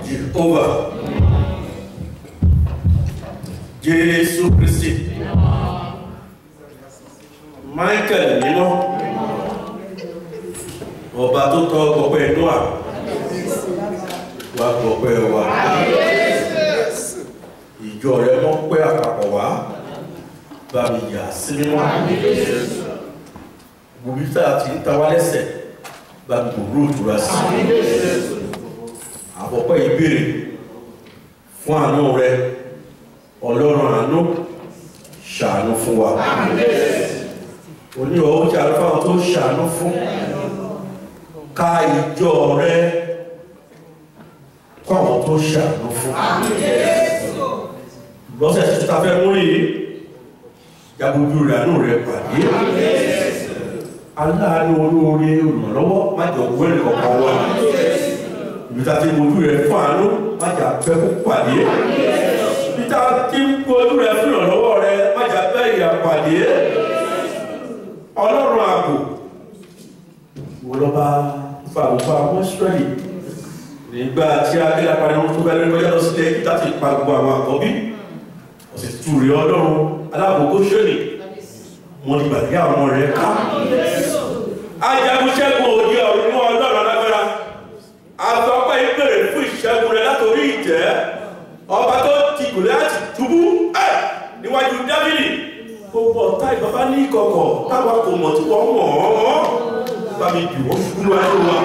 Jehovah. Jésù Kristi. Michael mímọ́. Ọba tó tọ́ ọpẹ́ Noah. Wá gbọ́pẹ́ wa. Ìjọ rẹ mọ́ pẹ́ àpapọ̀ wá. Bá mi yà sí mímọ́. Gbogbo tá a ti ń ta wá lẹ́sẹ̀. Bá mi gbòòrò ìtura sí. Àpọ̀pẹ́ ìbéèrè fún àánú rẹ. Ọlọ́run àánú ṣàánú fún wa. Oníwọ̀ ó jẹ́ àlùfáà tó ṣàánú fún. Ká ìjọ rẹ kọ́ àwọn tó ṣàánú fún. Lọ́sẹ̀ tí ta fẹ́ mú yìí, jagunjú rẹ̀ àánú rẹ̀ pàdé. Aláàánú olóore olùrànlọ́wọ́ má jọ wẹ́rẹ̀ kọ̀ọ̀kan wá. Ibi ta ti mojú rẹ̀ fún àánú má jà pẹ́ kó pàdé. Ibi ta ti mojú rẹ̀ fún ìrànlọ́wọ́ rẹ̀ má jà pẹ́ ìyà pàdé. Ọlọ́run ààbò wọ́n lọ bá fa àwùjọ àwọn Ísírẹ́lì nígbà tí a dé apá ẹran tó bẹ́ẹ̀ lọ́jọ́ lọ sílẹ̀ kí láti pa gbogbo àwọn àkọ́bí ọ̀sẹ̀ tù rí ọlọ́run aláàbòkó ṣẹ́lì wọn ni gbàgbé àwọn rẹ̀ ká. ajagunṣẹ́gun òde ọ̀run ọlọ́run alágbára àfọpẹ́ ìbéèrè fún ìṣẹ́gun rẹ̀ látòrí ìjẹ́ ọba tó ti gòlẹ́ àti túbú ẹ̀ níwájú Dáfídì gbogbo ọ̀tá ìbábá ní ìkọ̀kọ̀ táwọn kò mọ̀ tí wọ́n mọ̀ ọ́ bá mi bì wọ́n ṣubú níwájú wa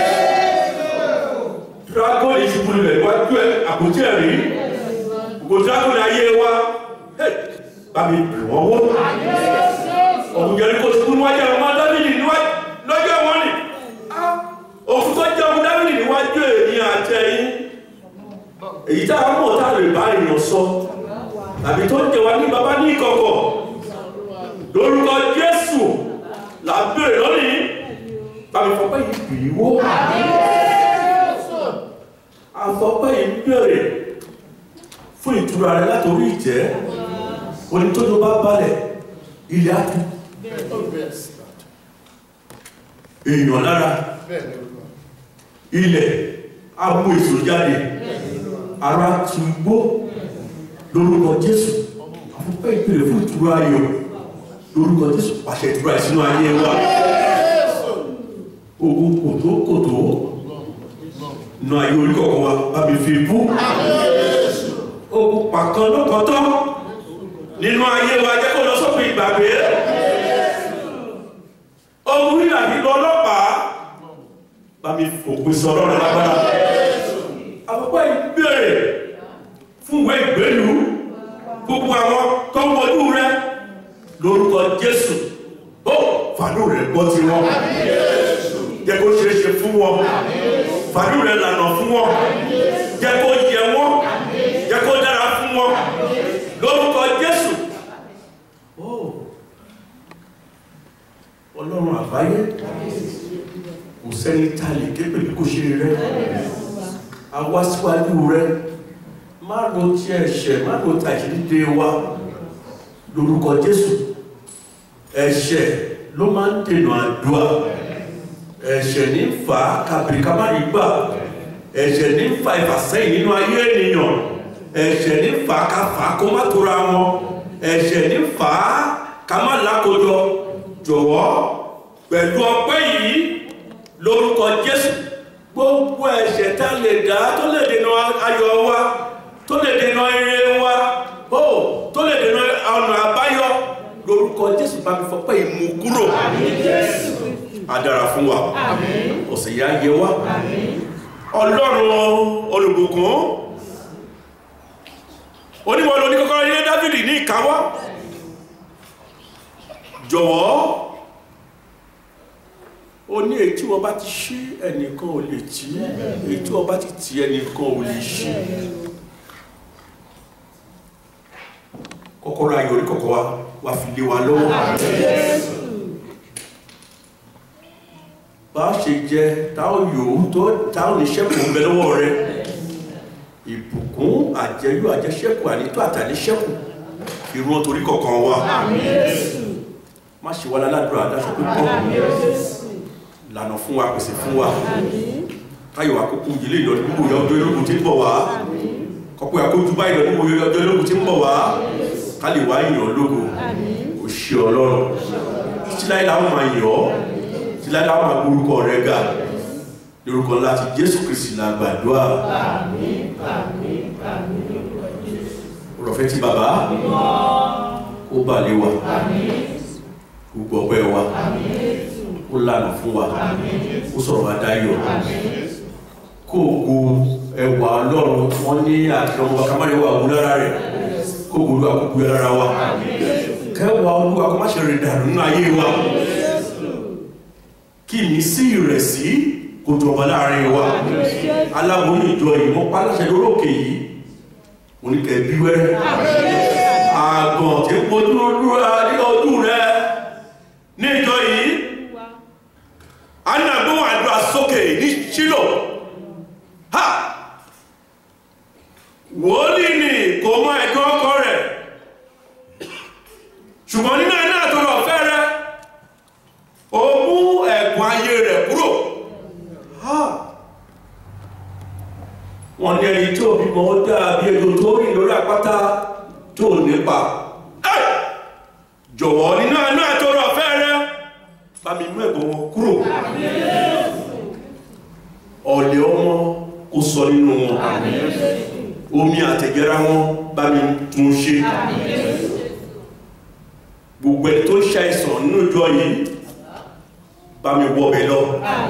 dragon ìṣubú rẹ̀ wájú ẹ̀ àpótí ẹ̀rí gbogbo dragon ayé wa hey, bá mi bì wọ́n wó ọ̀hún yẹn kò ṣubú níwájú àwọn ọmọ dábìlì níwájú lọ́jọ́ wọn ni òkú tó jẹ́ ọmọ dábìlì níwájú èyí àtẹ̀yìn èyí tá a mọ̀ tá a lè bá èèyàn sọ tàbí tó ń jẹ wá ní baba ní ìkọ̀kọ̀ lórúkọ Jésù là ń bèrè lónìí bàbá ìfọ̀pẹ́ yìí bì í wó àfọ̀pẹ́ yìí ń bèrè fún ìtura rẹ látòrí ìjẹ́ onítọ́jú bá balẹ̀ ilẹ̀ àti èèyàn lára ilẹ̀ amú èso jáde ara tu gbó lórúkọ Jésù àfọ̀pẹ́ yìí bèrè fún ìtura ayọ̀ lórúkọ Jésù pàṣẹ ìtura ìsinú ayé wa ogun kòtókòtó nà ayé orí kọ̀ọ̀kan wa bá mi fi bú ogun pàkan lọ́kọ̀tọ́ nínú ayé wa jẹ́ kó lọ sópin ìgbàgbé ogun rírà nínú ọlọ́pàá bá mi fòpin sọ lọ́rọ̀ lágbára àkọ́kọ́ ìbéèrè fún ìwé ìgbélú gbogbo àwọn tó ń wọlú rẹ lórúkọ Jésù ó fàánù rẹ gbọ́ ti wọn jẹ́ kó ṣeé ṣe fún wọn fàánù rẹ lànà fún wọn jẹ́ kó yẹ wọn jẹ́ kó dára fún wọn lórúkọ Jésù ó Ọlọ́run àgbáyé kò sẹ́ni tá a lè ké pèlú kò ṣe rẹ a wá síwájú rẹ má ro ti ẹ̀ṣẹ̀ má ro ti àìṣedédé wa lórúkọ Jésù ẹ̀ṣẹ̀ ló máa ń dènà àdúrà ẹ̀ṣẹ̀ ní fa kàbìrìkàmárì gbà ẹ̀ṣẹ̀ ní fa ìfàsẹ́yìn nínú ayé ènìyàn ẹ̀ṣẹ̀ ní fa káfà kó má tóra wọn ẹ̀ṣẹ̀ ní fa ká má lákòjọ jọ̀wọ́ pẹ̀lú ọpẹ́ yìí lórúkọ Jésù gbogbo ẹ̀ṣẹ̀ tá lè dá tó lè dènà ayọ̀ wa tó lè dènà ire wa ó tó lè dènà ọ̀nà àbáyọ lórúkọ Jésù bá mi fọpẹ́ ìmú kúrò á dára fún wa ọ̀sẹ̀ yá yẹ wá ọlọ́run olùbùkún oníwọ̀n lóní kọ́kọ́rọ́ ilé Dáfídì ní ìkáwọ́ jọ̀wọ́ ó ní èyí tí wọ́n bá ti ṣí ẹnìkan ò lè tì èyí tí wọ́n bá ti tì ẹnìkan ò lè ṣí kọ́kọ́rọ́ ayọ̀ orí kọ̀kọ́ wa wà fi lé wa lọ́wọ́ bá ṣe jẹ táwọn yòówù tó táwọn oníṣẹ́kù ń bẹ lọ́wọ́ rẹ ìbùkún àjẹyó àjẹṣẹ́kù ànító àtàníṣẹ́kù ìrún torí kọ̀ọ̀kan wa má ṣe wá láládùúrà adáṣọ pípọ̀ lànà fún wa pèsè fún wa káyọ̀ àkókò ìdílé ìlọ nígbò yọ ọjọ́ ológun tí ń bọ̀ wá kọ́pọ̀ àkójú báyìí lọ nígbò yọ ọjọ́ ológun tí ń bọ̀ wá ká lè wá yàn lógo kò ṣe ọlọ́run títí láyé láwọn máa yàn ọ́ títí láyé láwọn máa gbórúkọ rẹ ga lórúkọ láti Jésù Kristi la gbàdúrà rọ̀fẹ́ tí bàbá ó bà lé wa gbogbo ọgbẹ́ wa ó lànà fún wa ó sọ̀rọ̀ wa dáyọ̀ kó ògo ẹwà ọlọ́run wọ́n ní àtìlọ́wọ́ kamáyẹ̀wà ògùn lára rẹ̀ kó ògo olúwa kó gbé lára wa kẹwàá olúwa kó má ṣe rìn dànù nínú ayé wa kí ìmísí ìrẹ̀sí kó jọba láàrin wa aláboyún ìjọ yìí wọ́n pa aláṣẹ lórókè yìí oníkẹ́ bí wẹ́rẹ́ àgàn tí ń pojú olúwa ní ọdún rẹ ní ìjọ yìí anagbóhùn àdúrà sókè ní Ṣílò ha wòlíì ni kò mọ ẹ̀dùn ọkọ rẹ̀ ṣùgbọ́n nínú ẹ̀ náà tó lọ fẹ́ rẹ ó mú ẹ̀gùn ayé rẹ̀ kúrò ha wọ́n ní ẹni tó bímọ ó dàbí ejò tó rìn lórí àpáta tó nípa ẹ jọ̀wọ́ nínú ẹ̀ náà tó lọ fẹ́ rẹ bá mi mú ẹ̀gùn wọn kúrò ọ̀lẹ̀ ọmọ kó sọ nínú wọn omi àtẹ̀jẹ́ra wọn bá mi tún ṣe gbogbo ẹni tó ń ṣàìsàn nínú ìjọ yìí bá mi wọbẹ̀ lọ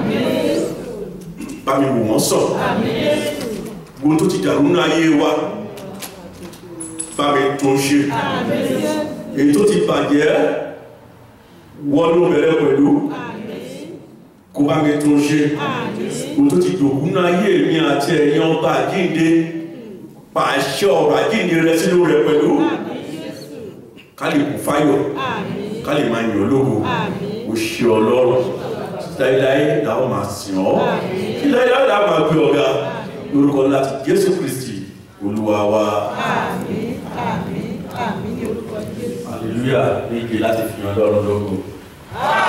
bá mi wò wọ́n sàn gbogbo tó ti dàrú nínú ayé wa bá mi tún ṣe èyí tó ti bàjẹ́ wọ́n ló bẹ̀rẹ̀ pẹ̀lú kó bá mi tún ṣe gbogbo tó ti dògún nínú ayé mi àti ẹ̀yin ọba àjíǹde pàṣẹ ọ̀rọ̀ àjíǹde rẹ sínú rẹ pẹ̀lú ká lè kún fáyọ̀ ká lè máa yàn lógo o ṣe ọlọ́run láíláí làwọn máa sìn ọ́ kí láíláí làwọn máa gbé ọ̀gá lórúkọ láti Jésù Kristi olúwa wa hallelujah méje láti fi hàn lọ́run lógo.